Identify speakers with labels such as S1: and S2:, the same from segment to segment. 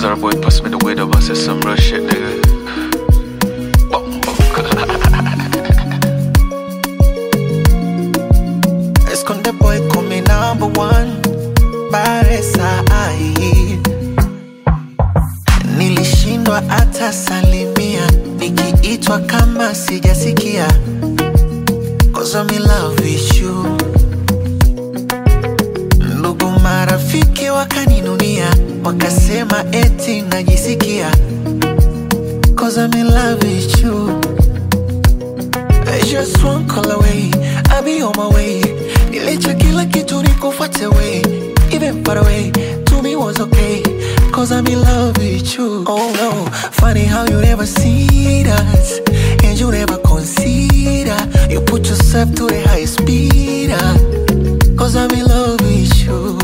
S1: Zara boy pass me the weed up, I said some real shit, nigga. Bum, bum.
S2: Esconde boy come number one Baresa ai Nilishindwa hata salimia Nikiitwa kama sijasikia Cause I'm in love with you Ndugu marafiki wakaninunia Wakasema eti najisikia Cause I'm in love with you I just one call away, I'll be on my way. Nilicha kila kitu nikufuate way, even far away. To me was okay, cause I'm in love with you. Oh no, funny how you never see that, and you never consider. You put yourself to the highest speed, ah, cause I'm in love with you.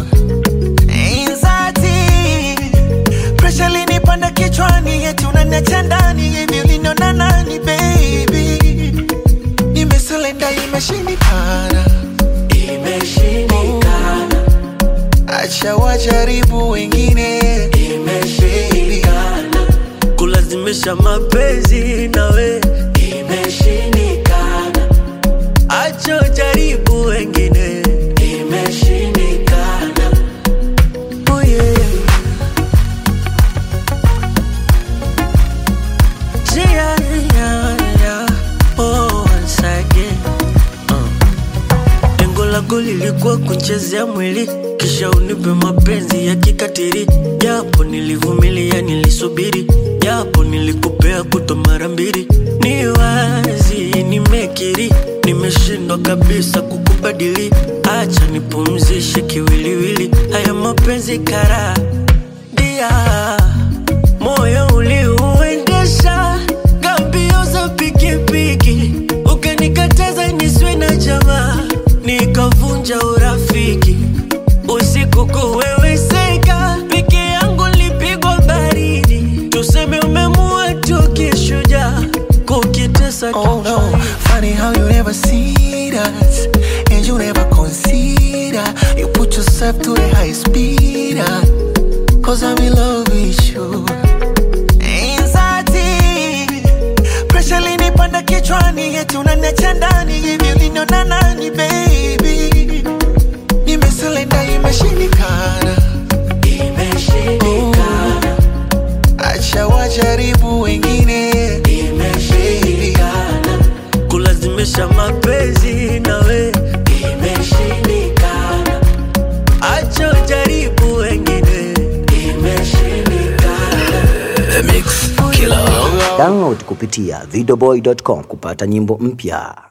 S2: Anxiety, pressure linipanda kichwani, eti unaniacha ndani, hivi uliniona nani baby? Nimesurrender, imeshindikana, imeshindikana. Acha wajaribu wengine, imeshindikana,
S3: kulazimisha mapenzi nawe
S2: imeshindikana,
S3: acho jaribu wengine
S2: imeshindikana.
S3: oh yeah. Yeah, yeah, yeah. Oh, once again. Uh. Lengo lako lilikuwa kunchezea mwili kisha unipe mapenzi ya kikatiri, japo nilivumilia, nilisubiri, japo nilikupea kuto mara mbili. Ni wazi nimekiri, nimeshindwa kabisa kukubadili. Acha nipumzishe kiwiliwili, haya mapenzi kara dia moyo uliuendesha gambio za pikipiki, ukanikataza niswe na jamaa, nikavunja urafiki. Usiku kuweweseka, peke yangu lipigwa baridi, tuseme umemua tu kishujaa, kukitesa
S2: Oh no, funny how you never see that, and you never consider. You put yourself to the highest speed, ah, cause I'm in love with you. Anxiety, pressure linipanda kichwani, eti unaniacha ndani, hivi uliniona nani baby? Nimesurrender, imeshindikana, imeshindikana. Acha wajaribu wengine, imeshindikana.
S3: kulazimisha mapenzi nawe
S2: Imeshindikana,
S3: acho jaribu wengine
S2: imeshindikana.
S4: Download kupitia videoboy.com kupata nyimbo mpya.